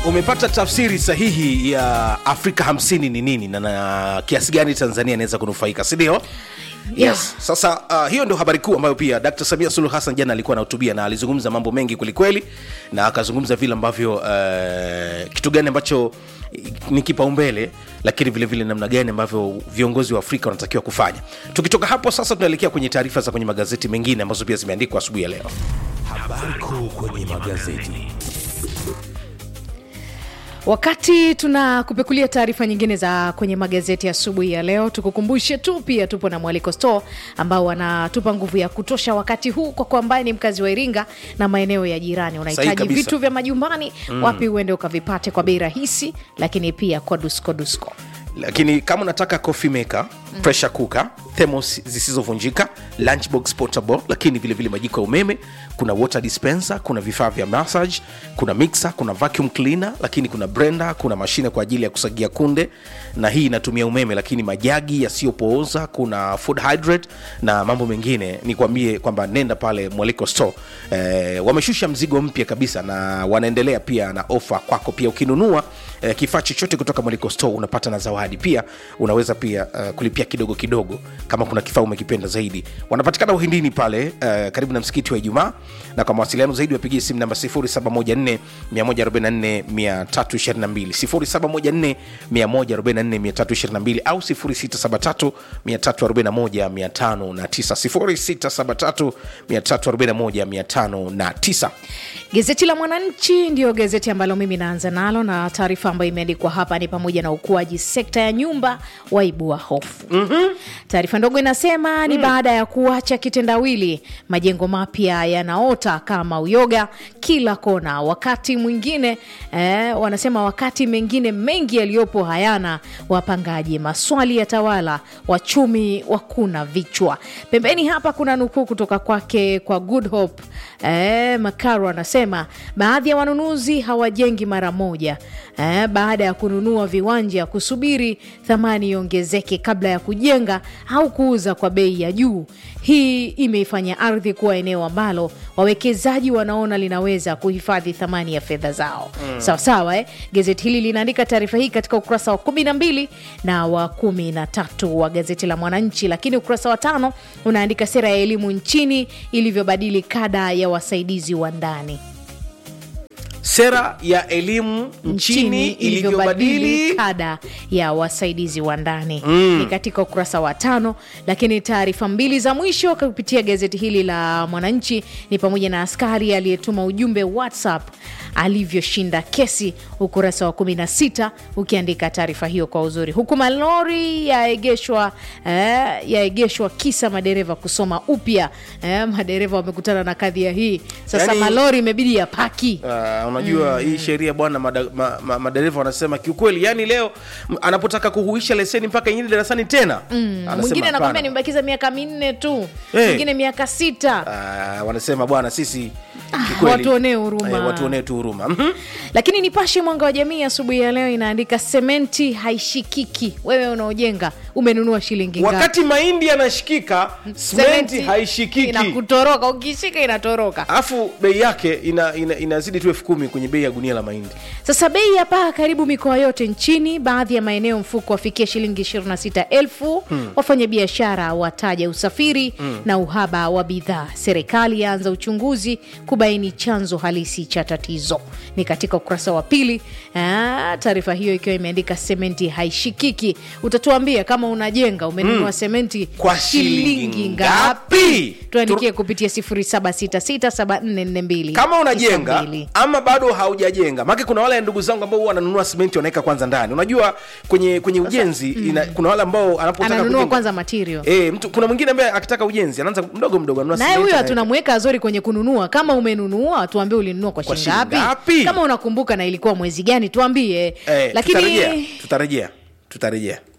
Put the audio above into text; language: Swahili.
umepata tafsiri sahihi ya afrika 50 ni nini na, na kiasi gani tanzania inaweza kunufaika sindio Yeah. Yes. Sasa uh, hiyo ndio habari kuu ambayo pia Dr. Samia Suluhu Hassan jana alikuwa anahutubia na alizungumza mambo mengi kwelikweli, na akazungumza vile ambavyo uh, kitu gani ambacho ni kipaumbele, lakini vile vile namna gani ambavyo viongozi wa Afrika wanatakiwa kufanya. Tukitoka hapo sasa, tunaelekea kwenye taarifa za kwenye magazeti mengine ambazo pia zimeandikwa asubuhi ya leo. Habari kuu kwenye magazeti. Wakati tunakupekulia taarifa nyingine za kwenye magazeti asubuhi ya, ya leo, tukukumbushe tu pia tupo na Mwaliko Store ambao wanatupa nguvu ya kutosha wakati huu kwako ambaye ni mkazi wa Iringa na maeneo ya jirani. Unahitaji kabisa. vitu vya majumbani mm. wapi uende ukavipate kwa bei rahisi, lakini pia kwa dusko dusko. lakini kama unataka coffee maker mm. pressure cooker thermos zisizovunjika lunchbox portable lakini vile vile majiko ya umeme kuna water dispenser kuna vifaa vya massage kuna mixer kuna vacuum cleaner lakini kuna blender kuna mashine kwa ajili ya kusagia kunde na hii inatumia umeme lakini majagi yasiyopooza kuna food hydrate na mambo mengine nikwambie kwamba nenda pale mwaliko store eh, wameshusha mzigo mpya kabisa na wanaendelea pia na ofa kwako pia ukinunua eh, kifaa chochote kutoka mwaliko store unapata na zawadi pia unaweza pia uh, kulipia kidogo kidogo kama kuna kifaa umekipenda zaidi wanapatikana uhindini pale uh, karibu na msikiti wa ijumaa na kwa mawasiliano zaidi wapigie simu namba 0714 144 322 0714 144 au 0673 341 509 0673 341 Gazeti la Mwananchi ndiyo gazeti ambalo mimi naanza nalo, na taarifa ambayo imeandikwa hapa ni pamoja na ukuaji sekta ya nyumba waibua hofu. mm-hmm. Taarifa ndogo inasema ni baada ya kuacha kitendawili, majengo mapya yanaota kama uyoga kila kona, wakati mwingine eh, wanasema wakati mengine mengi yaliyopo hayana wapangaji, maswali ya tawala, wachumi wakuna vichwa. Pembeni hapa kuna nukuu kutoka kwake kwa Good Hope eh, Makaro anasema baadhi ya wanunuzi hawajengi mara moja eh, baada ya kununua viwanja kusubiri thamani iongezeke kabla ya kujenga au kuuza kwa bei ya juu. Hii imeifanya ardhi kuwa eneo ambalo wawekezaji wanaona linaweza kuhifadhi thamani ya fedha zao mm. Sawa sawa eh? Gazeti hili linaandika taarifa hii katika ukurasa wa kumi na mbili na wa kumi na tatu wa gazeti la Mwananchi, lakini ukurasa wa tano unaandika sera ya elimu nchini ilivyobadili kada ya wasaidizi wa ndani sera ya elimu nchini ilivyobadili kada ya wasaidizi wa ndani mm. ni katika ukurasa wa tano. Lakini taarifa mbili za mwisho kupitia gazeti hili la Mwananchi ni pamoja na askari aliyetuma ujumbe WhatsApp alivyoshinda kesi, ukurasa wa 16 ukiandika taarifa hiyo kwa uzuri, huku malori yaegeshwa eh, yaegeshwa kisa madereva kusoma upya eh, madereva wamekutana na kadhia hii sasa, Yaani- malori imebidi yapaki Uh, unajua hii sheria bwana mada- ma- ma- madereva wanasema kiukweli yani leo m- anapotaka kuhuisha leseni mpaka ingine darasani tena Anasema mwingine anakwambia hapana. nimebakiza miaka minne tu Eh. mwingine miaka sita Ah, wanasema bwana sisi kiukweli- watuonee huruma. Eh, watuonee tu huruma Mhm. lakini nipashe mwanga wa jamii asubuhi ya leo inaandika sementi haishikiki wewe unaojenga umenunua shilingi ngapi? wakati mahindi yanashikika simenti haishikiki inakutoroka ukishika inatoroka alafu bei yake ina, ina, inazidi tu elfu kumi kwenye bei ya gunia la mahindi sasa bei ya paa karibu mikoa yote nchini baadhi ya maeneo mfuko wafikia shilingi 26000 hmm. wafanyabiashara wataja usafiri hmm. na uhaba wa bidhaa serikali yaanza uchunguzi kubaini chanzo halisi cha tatizo ni katika ukurasa wa pili Ah, taarifa hiyo ikiwa imeandika sementi haishikiki utatuambia kama unajenga umenunua hmm. sementi Kwa shilingi ngapi? tuandikie kupitia 07667442 kama unajenga ama bado haujajenga maake kuna wale ndugu zangu ambao huwa wananunua simenti wanaweka kwanza ndani unajua kwenye kwenye ujenzi ina, kuna wale ambao anapotaka ananunua kujenga- kwanza material E, mtu, kuna mwingine ambaye akitaka ujenzi anaanza mdogo mdogo anunua naye simenti, huyo anaweka. tunamweka azori kwenye kununua kama umenunua tuambie ulinunua kwa Kwa shilingi shilingi ngapi ngapi? kama unakumbuka na ilikuwa mwezi gani tuambie Eh, lakini tutarejea tutarejea tutarejea